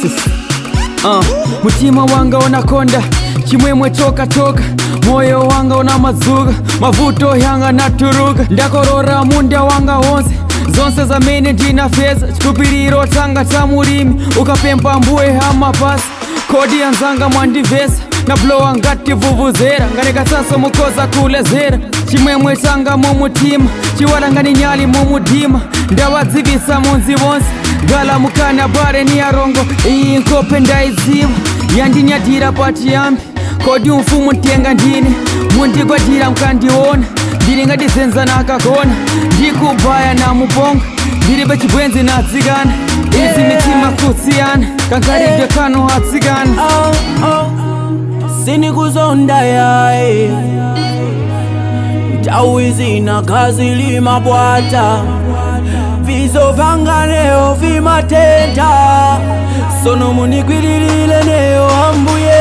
process uh, mutima wanga unakonda chimwemwe toka toka moyo wanga una mazuga mavuto yanga naturuka ndakorora munda wanga wonse zonse zamene ndina feza chikupiriro tanga ta mulimi ukapempa mbuye hamapasi kodi yanzanga mwandivesa na blowa ngati vuvuzera nganikasaso mukoza kulezera chimwemwe changa mumutima chiwala ngani nyali mumudima ndawadzivisa munzi wonse gala mukana bare ni yarongo iyi nkope ndaiziva yandinyadira pachiyambi kodi umfumu ntenga ndine mundigwadira mkandiona ndiri ngatizenza nakagona ndikubhaya namuponga ndiri pechibwenzi natsikana izi mitima kusiyana kankaribwe kano atsikana oh, oh. sinikuzonda yaye nthawi zina khazi limabwata vizovanganeyo vimatenta sono munikwililile neyo ambuye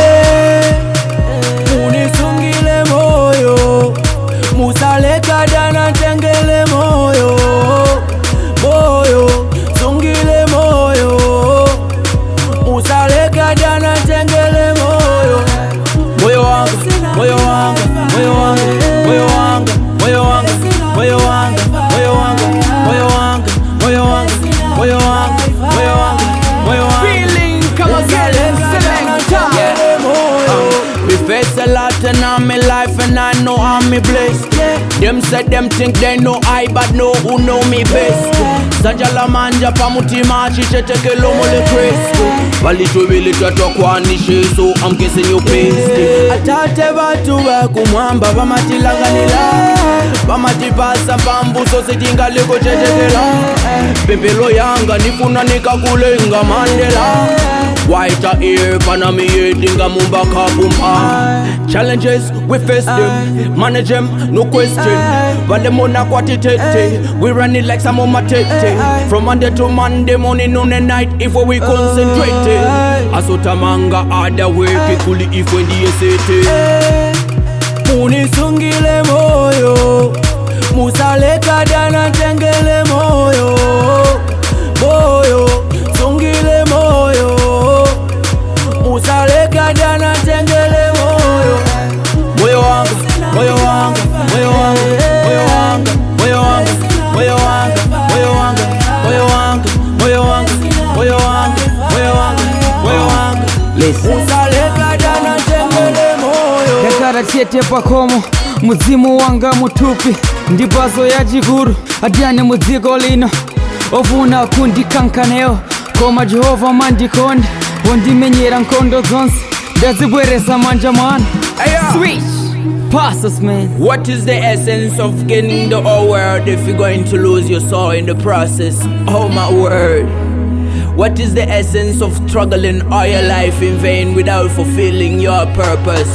munisungile moyo musalekadana tengele moyo moyo sungile moyo musalekadana tengele moyo moyo wanga moyo wanga moyo wanga moyo wanga moyo wanga moyo wanga moyo wanga moyo wanga moyo wanga moyo wanga moyo wanga moyo wanga Feeling kama gele selector. me face a lot and I'm in life and I know I'm me blessed. Them say them think they know I but know who know me best. Sajala manja pamutima chichetekelo mole Kristo valitubili twatwakwanishe so I'm guessing you pissed atate batu bakumwamba bamatilanganila bamatipasa pambuso sitingaliko chetekela pempelo yanga nifuna nikakulenga mandela White ear, panami yedinga mumba kapumpa Challenges, we face them Manage them, no question Valemona kwatitete We run it like some of my tete From Monday to Monday, morning, noon and night If we concentrate Asotamanga ada weke kuli ifwe ndiye sete Munisungile moyo Musalekadana tengele moyo Moyo, sungile moyo Musalekadana tengele moyo Moyo wanga, moyo wanga, moyo wanga, moyo wanga, moyo wanga, moyo wanga, moyo wanga, moyo wanga, moyo wanga, moyo wanga, moyo wanga, moyo wanga Musalekadana tengele moyo ndakara chete pakomo mudzimu wanga mutupi ndipazo ya chikuru adyane mudziko lino ofuna kundikankanewo koma jehovha mandikonda wondimenyera nkhondo zonse ndazibweresa manja mwanu switch passes man What is the essence of gaining the whole world if you're going to lose your soul in the process? Oh my word. What is the essence of struggling all your life in vain without fulfilling your purpose?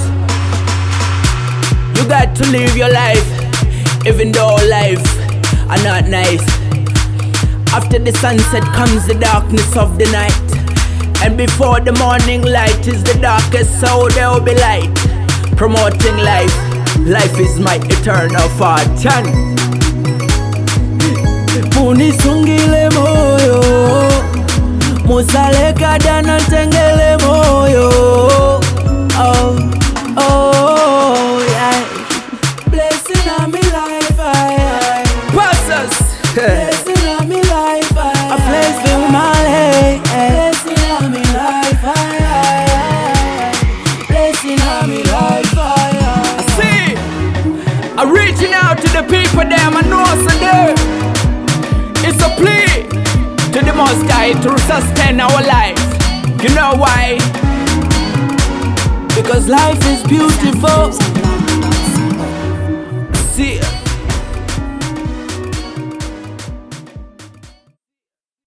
You got to live your life, even though life are not nice. After the sunset comes the darkness of the night. And before the morning light is the darkest, so there will be light. Promoting life. Life is my eternal fortune. Munisungile moyo Musalekadana tengele moyo Oh, oh, yeah Blessing on me life, I, I passes Blessing on me life, I, I place in my life Blessing on me life, I, I, I Blessing on me life, I, I see I'm reaching out to the people them I know so there it's a plea to the most high to sustain our lives you know why Because life is beautiful